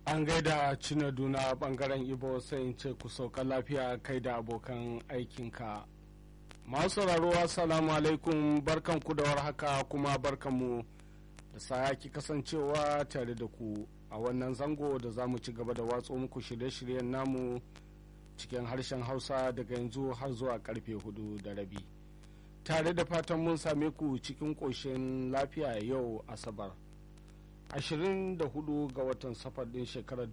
an gaida cinaduna bangaren ibo sai in ce ku sauka lafiya kai da abokan aikinka masu sauraro assalamu alaikum barkan ku da warhaka kuma barkanmu da sayaki kasancewa tare da ku a wannan zango da za mu ci gaba da watso muku shirye-shiryen namu cikin harshen hausa daga yanzu har zuwa karfe hudu da rabi tare da fatan mun same ku cikin ƙoshin lafiya yau asabar 24 ga watan safar din shekarar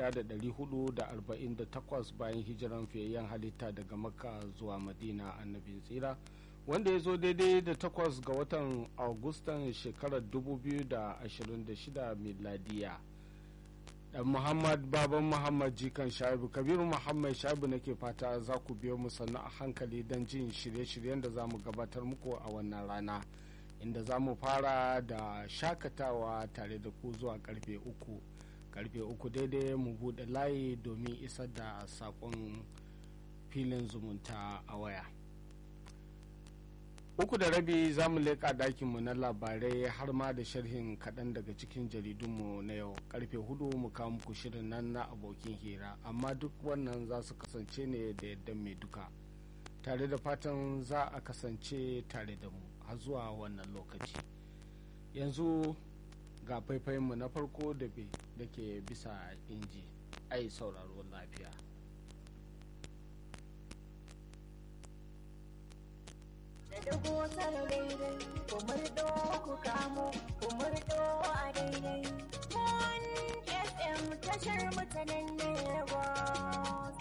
1448 bayan hijiran fiyayyen halitta daga makka zuwa madina annabin tsira wanda ya zo daidai da 8 ga watan augustan shekarar 2026 miladiya dan muhammad baban muhammad jikan shaibu kabiru muhammad shaibu nake fata za ku biyo mu sannu a hankali don jin shirye-shiryen da za mu gabatar muku a wannan rana inda za mu fara da shakatawa tare da ku zuwa karfe uku karfe uku daidai mu buɗe layi domin isar da saƙon filin zumunta a waya uku da rabi za mu leƙa ɗakinmu na labarai har ma da sharhin kaɗan daga cikin jaridunmu na yau karfe hudu mu kawo muku shirin nan na abokin hira amma duk wannan za su kasance ne da yadda mai duka tare da fatan za a kasance tare da mu har zuwa wannan lokaci yanzu ga faifayinmu na farko da ke bisa inji ai sauraro lafiya da dubu tara daidai kumurdo ku kamo kumurdo a daidai mon fm tashar mutanen lagos